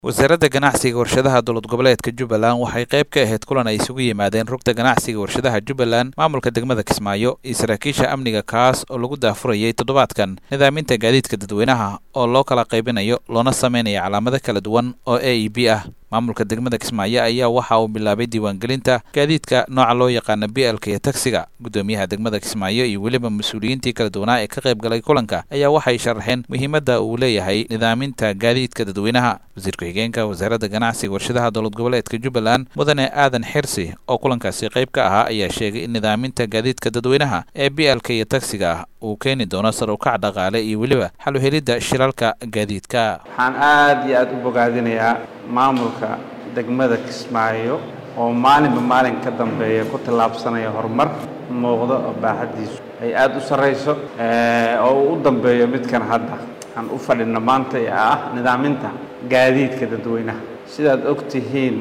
wasaaradda ganacsiga warshadaha dowlad goboleedka jubbaland waxay qayb ka ahayd kulan ay isugu yimaadeen rugta ganacsiga warshadaha jubbaland maamulka degmada kismaayo iyo saraakiisha amniga kaas oo lagu daafurayay toddobaadkan nidaaminta gaadiidka dadweynaha oo loo kala qaybinayo loona sameynaya calaamado kala duwan oo a e b ah maamulka degmada kismaayo ayaa waxa uu bilaabay diiwaangelinta gaadiidka nooca loo yaqaana b lka iyo tagsiga guddoomiyaha degmada kismaayo iyo weliba mas-uuliyiintii kala duwanaa ee ka qayb galay kulanka ayaa waxay sharaxeen muhiimadda uu leeyahay nidaaminta gaadiidka dadweynaha wasiir ku-xigeenka wasaaradda ganacsiga warshadaha dowlad goboleedka jubbaland mudane aadan xirsi oo kulankaasi qayb ka ahaa ayaa sheegay in nidaaminta gaadiidka dadweynaha ee b lka iyo tagsiga ah uu keeni doono sar ukac dhaqaale iyo weliba xal u helidda shilalka gaadiidka waxaan aada iyo aada u bogaadinayaa maamulka degmada kismaayo oo maalinba maalin ka dambeeya ku tallaabsanaya horumar muuqdo oo baaxaddiisu ay aada u sarrayso oo uu u dambeeyo midkan hadda aan u fadhino maanta ee ah nidaaminta gaadiidka dadweynaha sidaad og tihiin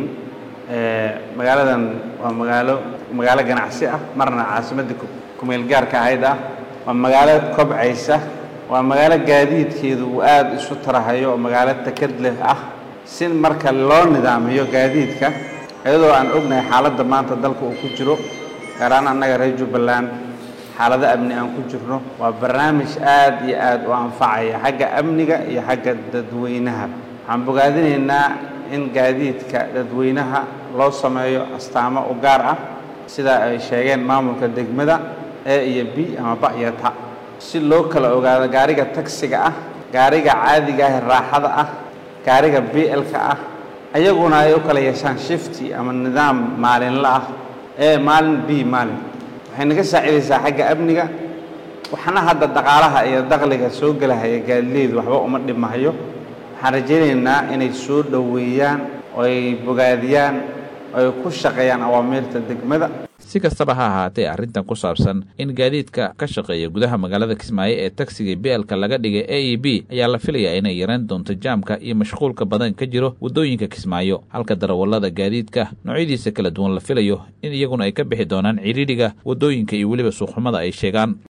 magaaladan waa magaalo magaalo ganacsi ah marna caasimadda kumeel gaarka ahayd ah waa magaalo kobcaysa waa magaalo gaadiidkeedu uu aada isu tarahayo oo magaalo takad leh ah si marka loo nidaamiyo gaadiidka iyadoo aan ognahay xaaladda maanta dalka uu ku jiro gaaraan annaga reer jubbaland xaalado amni aan ku jirno waa barnaamij aad iyo aad u anfacaya xagga amniga iyo xagga dadweynaha waxaan bogaadinaynaa in gaadiidka dadweynaha loo sameeyo astaamo u gaar ah sida ay sheegeen maamulka degmada e iyo b ama ba iyo ta si loo kala ogaado gaariga tagsiga ah gaariga caadiga ah ee raaxada ah gaariga b lka ah ayaguna ay u kala yeeshaan shifti ama nidaam maalinla ah ee maalin b maalin waxay naga saacidaysaa xagga amniga waxna hadda dhaqaalaha iyo dakhliga soo gelahaya gaadileedu waxba uma dhimahayo waxaan rajaynaynaa inay soo dhoweeyaan oo ay bogaadiyaan oo ay ku shaqeeyaan awaamiirta degmada si kastaba ha ahaatee arrintan ku saabsan in gaadiidka ka shaqeeya gudaha magaalada kismaayo ee tagsiga beelka laga dhigay a e b ayaa la filayaa inay yaraan doonto jaamka iyo mashquulka badan ka jiro waddooyinka kismaayo halka darawallada gaadiidka noocyadiisa kala duwan la filayo in iyaguna ay ka bixi doonaan cidhiidhiga waddooyinka iyo weliba suuqxumada ay sheegaan